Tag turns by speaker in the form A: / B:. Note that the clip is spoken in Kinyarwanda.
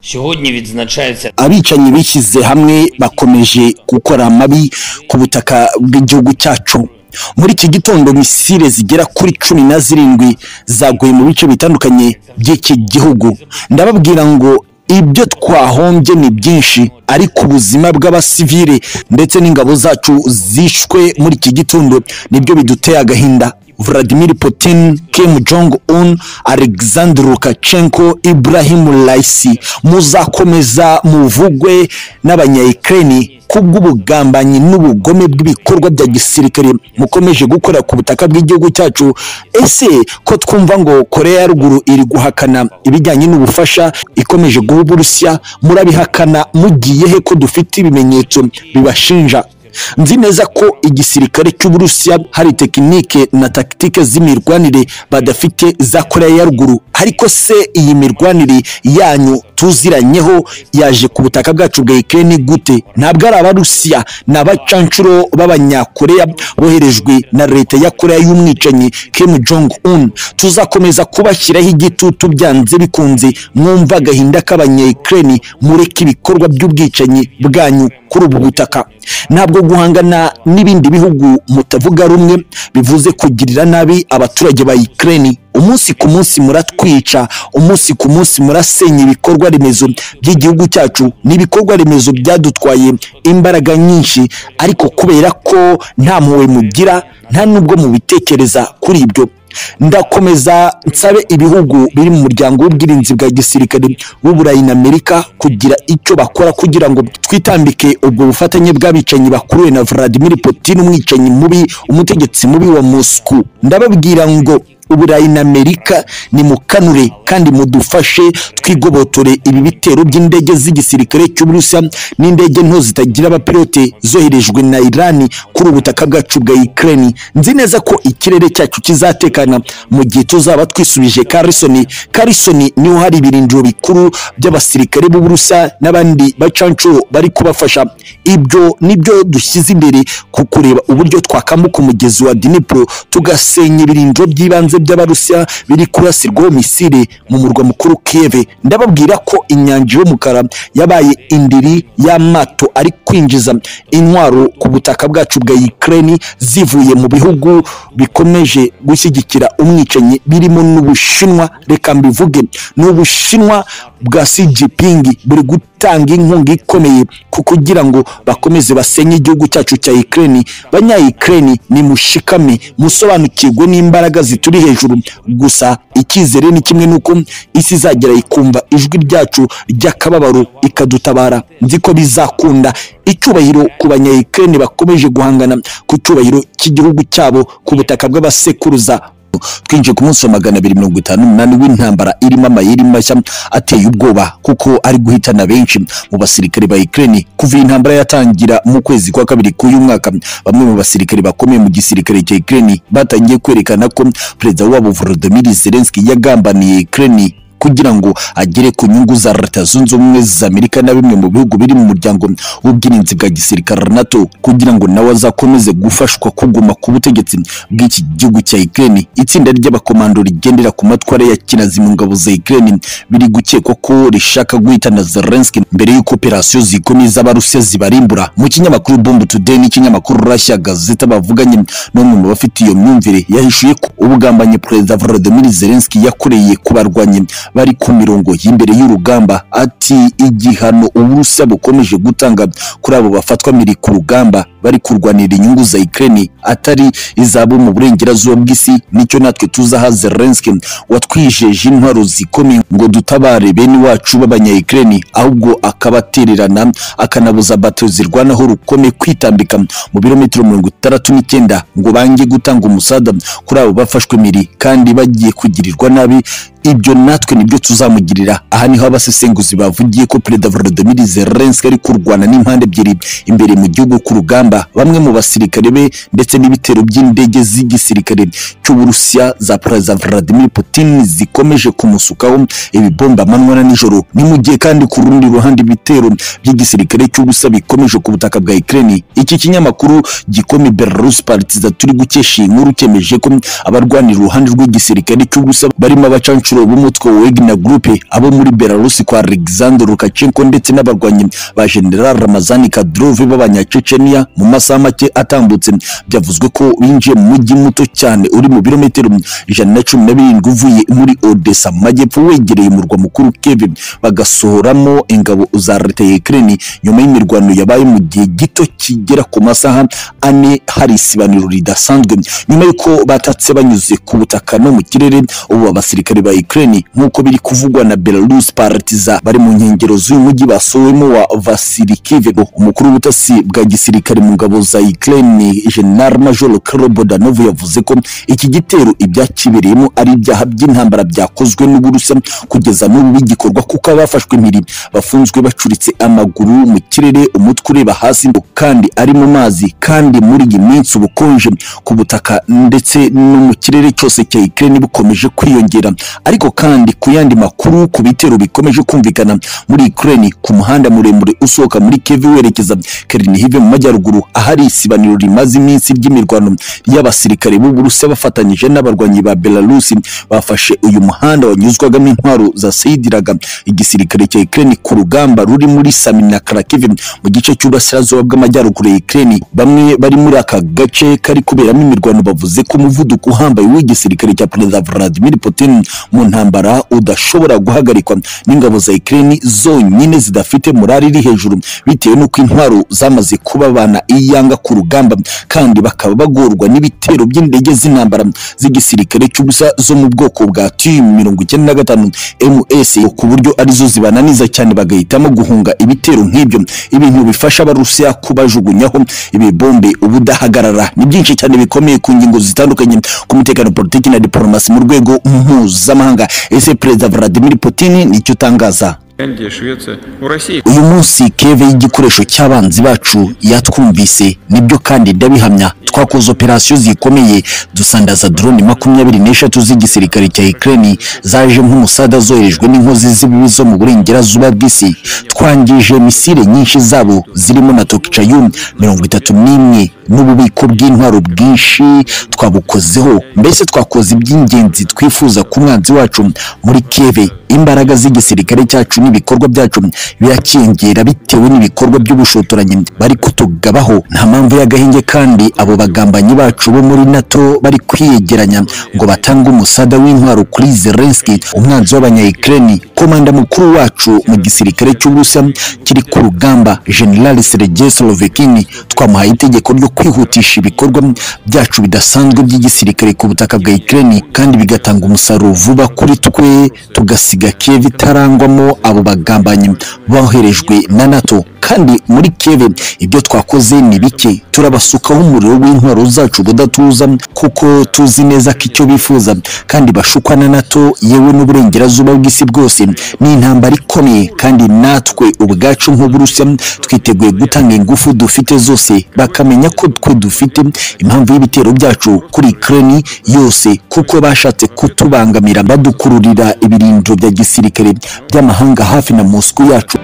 A: Сьогодні відзначається
B: abicanyi bishyize hamwe bakomeje gukora amabi ku butaka bw'igihugu cyacu muri iki gitondo misile zigera kuri cumi na zirindwi zaguye mu bice bitandukanye by'iki gihugu ndababwira ngo ibyo twahombye ni byinshi ariko ubuzima bw'abasivile ndetse n'ingabo zacu zishwe muri iki gitondo nibyo biduteye agahinda Vladimir Putin, Kim Jong-un, Alexander Lukashenko, Ibrahim Raisi muzakomeza muvugwe n'abanyayukreni kubw'ubugambanyi n'ubugome bw'ibikorwa bya gisirikare mukomeje gukora ku butaka bw'igihugu cyacu ese ko twumva ngo korea ya ruguru iri guhakana ibijyanye n'ubufasha ikomeje guha uburusiya murabihakana mugiye he ko dufite ibimenyetso bibashinja nzi neza ko igisirikare cy'uburusiya hari tekinike na takitike z'imirwanire badafite za koreya ya ruguru ariko se iyi mirwanire yanyu tuziranyeho yaje ku butaka bwacu bwa ikirere gute ntabwo ari abarusiya ni abacanshuro b'abanyakoreya boherejwe na leta ya koreya y'umwicanyi kim jong un tuzakomeza kubashyiraho igitutu byanze bikunze mwumva agahinda k'abanyayikirere mureke ibikorwa by'ubwicanyi bwanyu kuri ubu butaka ntabwo guhangana n'ibindi bihugu mutavuga rumwe bivuze kugirira nabi abaturage ba Ukraine umunsi ku munsi muratwica umunsi ku munsi murasenya ibikorwa remezo by'igihugu cyacu ni ibikorwa remezo byadutwaye imbaraga nyinshi ariko kubera ko nta mpuhwe mugira nta nubwo mubitekereza kuri ibyo ndakomeza nsabe ibihugu biri mu muryango w'ubwirinzi bwa gisirikare w'uburayi na amerika kugira icyo bakora kugira ngo twitambike ubwo bufatanye bw'abicanyi bakuruwe na vladimir putin umwicanyi mubi umutegetsi mubi wa moscou ndababwira ngo uburayi na amerika nimukanure kandi mudufashe twigobotore ibi bitero by'indege z'igisirikare cy'uburusiya n'indege nto zitagira abapilote zoherejwe na irani kuri ubutaka bwacu bwa ukraine nzi neza ko ikirere cyacu kizatekana mu gihe tuzaba twisubije karisoni karisoni niho hari ibirindiro bikuru by'abasirikare b'uburusiya n'abandi bacanshuro bari kubafasha ibyo nibyo dushyize imbere ku kureba uburyo twakambuka umugezi wa dinipuro tugasenya ibirindiro by'ibanze by'abarusiya biri kurasirwaho misile mu murwa mukuru Kiev ndababwira ko inyanja y'umukara yabaye indiri y'amato ari kwinjiza intwaro ku butaka bwacu bwa Ukraine zivuye mu bihugu bikomeje gushyigikira umwicanyi birimo n'Ubushinwa reka mbivuge n'Ubushinwa bwa Xi Jinping buri gutanga inkunga ikomeye ku kugira ngo bakomeze basenye igihugu cyacu cya Ukraine banya Ukraine ni mushikame musobanukirwe n'imbaraga zituri hejuru gusa icyizere ni kimwe nuko isi izagera ikumva ijwi ryacu ry'akababaro ikadutabara nzi ko bizakunda icyubahiro ku banyayikirere bakomeje guhangana ku cyubahiro cy'igihugu cyabo ku butaka bw'abasekuruza twinjiye ku munsi wa magana abiri mirongo itanu n'umunani w'intambara irimo amayeri mashya ateye ubwoba kuko ari guhitana benshi mu basirikare ba Ukraine kuva iyi ntambara yatangira mu kwezi kwa kabiri k'uyu mwaka bamwe mu basirikare bakomeye mu gisirikare cya Ukraine batangiye kwerekana ko perezida wabo Volodymyr Zelensky yagambaniye Ukraine kugira ngo agere ku nyungu za leta zunze ubumwe za amerika na bimwe mu bihugu biri mu muryango w'ubwirinzi bwa gisirikare nato kugira ngo nawe azakomeze gufashwa kuguma ku butegetsi bw'iki gihugu cya Ukraine itsinda ry'abakomando rigendera ku matwara ya kinazi mu ngabo za Ukraine biri gukekwa ko rishaka guhitana Zelensky mbere y'uko operasiyo zikomeza abarusiya zibarimbura mu kinyamakuru Bomb Today n'ikinyamakuru Russia Gazeta bavuganye n'umwe mu bafite iyo myumvire yahishuye ko ubugambanyi perezida Volodymyr Zelensky yakoreye ku barwanyi bari ku mirongo y'imbere y'urugamba ati igihano uburusiya bukomeje gutanga kuri abo bafatwa miri ku rugamba bari kurwanira inyungu za Ukraine atari izabo mu burengerazuba bw'isi nicyo natwe tuzaha Zelensky watwijeje intwaro zikomeye ngo dutabare bene wacu b'abanya Ukraine ahubwo akabatererana akanabuza bato zirwanaho rukome kwitambika mu birometero mirongo itandatu n'icyenda ngo bange gutanga umusada kuri abo bafashwe miri kandi bagiye kugirirwa nabi ibyo natwe nibyo tuzamugirira aha niho abasesenguzi bavugiye ko perezida Volodymyr Zelensky ari kurwana n'impande ebyiri imbere mu gihugu ku rugamba bamwe mu basirikare be ndetse n'ibitero by'indege z'igisirikare cy'Uburusiya za perezida Vladimir Putin zikomeje kumusukaho ibibomba amanywa na nijoro ni mu gihe kandi ku rundi ruhande ibitero by'igisirikare cy'Uburusiya bikomeje ku butaka bwa Ukraine iki kinyamakuru gikomi Belarus Partizan turi gukesha iyi nkuru cyemeje ko abarwanira uruhande rw'igisirikare cy'Uburusiya barimo abacancu nshuro b'umutwe wa Wagner Group abo muri Belarus kwa Alexander Lukashenko ndetse n'abarwanyi ba General Ramazani Kadyrov b'abanyacecenia mu masaha make atambutse byavuzwe ko binjiye mu mujyi muto cyane uri mu birometero ijana na cumi na birindwi uvuye muri Odessa mu majyepfo wegereye umurwa mukuru Kiev bagasohoramo ingabo za leta ya Ukraine nyuma y'imirwano yabaye mu gihe gito kigera ku masaha ane hari isibaniro ridasanzwe nyuma y'uko batatse banyuze ku butaka no mu kirere ubu abasirikare ba Ukraine nk'uko biri kuvugwa na Belarus Partiza bari mu nkengero z'uyu mujyi basowemo wa Vasily Kivego umukuru w'ubutasi bwa gisirikare mu ngabo za Ukraine General Major Kirill Bodanov yavuze ko iki gitero ibyakibereyemo ari ibyaha by'intambara byakozwe n'uburusa kugeza n'ubu bigikorwa kuko abafashwe impiri bafunzwe bacuritse amaguru mu kirere umutwe ureba hasi kandi ari mu mazi kandi muri iyi minsi ubukonje ku butaka ndetse no mu kirere cyose cya Ukraine bukomeje kwiyongera ariko kandi ku yandi makuru ku bitero bikomeje kumvikana muri Ukraine ku muhanda muremure usohoka muri Kiev werekeza Chernihiv mu majyaruguru ahari isibaniro rimaze iminsi ry'imirwano y'abasirikare b'Uburusiya bafatanyije n'abarwanyi ba Belarus bafashe uyu muhanda wanyuzwagamo intwaro za Seidiraga igisirikare cya Ukraine ku rugamba ruri muri Sami na Kharkiv mu gice cy'uburasirazuba bw'amajyaruguru ya Ukraine bamwe bari muri aka gace kari kuberamo imirwano bavuze ko umuvuduko uhambaye w'igisirikare cya Perezida Vladimir Putin mu ntambara udashobora guhagarikwa n'ingabo za Ukraine zonyine zidafite morali iri hejuru bitewe n'uko intwaro zamaze kubabana iyanga ku rugamba kandi bakaba bagorwa n'ibitero by'indege z'intambara z'igisirikare cy'ubusa zo mu bwoko bwa TU mirongo icyenda na gatanu MS ku buryo arizo zibananiza cyane bagahitamo guhunga ibitero nk'ibyo ibintu bifasha abarusiya kubajugunyaho ibibombe ubudahagarara ni byinshi cyane bikomeye ku ngingo zitandukanye ku mutekano politiki na diplomasi mu rwego mpuzamahanga ese perezida Vladimir Putin nicyo utangaza
A: Финляндия, Швеция, у России.
B: uyu munsi keve y'igikoresho cy'abanzi bacu yatwumvise nibyo kandi ndabihamya twakoze operasiyo zikomeye dusandaza drone makumyabiri n'eshatu z'igisirikare cya Ukraine zaje nk'umusada zoherejwe n'inkozi z'ibibi zo mu burengerazuba bw'isi twangije misile nyinshi zabo zirimo na Tokchayum mirongo itatu n'imwe n'ububiko bw'intwaro bwinshi twabukozeho mbese twakoze iby'ingenzi twifuza ku mwanzi wacu muri keve imbaraga z'igisirikare cyacu n'ibikorwa byacu birakiyongera bitewe n'ibikorwa by'ubushotoranyi bari kutugabaho nta mpamvu y'agahenge kandi abo bagambanyi bacu bo muri nato bari kwiyegeranya ngo batange umusada w'intwaro kuri zelenski umwanzi w'abanyayikireni komanda mukuru wacu mu gisirikare cy'uburusiya kiri ku rugamba general sergei solovekini twamuhaye itegeko ryo kwihutisha ibikorwa byacu bidasanzwe by'igisirikare ku butaka bwa Ukraine kandi bigatanga umusaruro vuba kuri twe tugasiga Kiev itarangwamo abo bagambanyi boherejwe na NATO kandi muri Kiev ibyo twakoze ni bike turabasukaho umuriro w'intwaro zacu budatuza kuko tuzi neza ko icyo bifuza kandi bashukwa na NATO yewe n'uburengerazuba bw'isi bwose ni intambara ikomeye kandi natwe ubwacu nk'uburusiya twiteguye gutanga ingufu dufite zose bakamenya ko twe dufite impamvu y'ibitero byacu kuri Ukraine yose kuko bashatse kutubangamira badukururira ibirindiro bya gisirikare by'amahanga hafi na Moscow yacu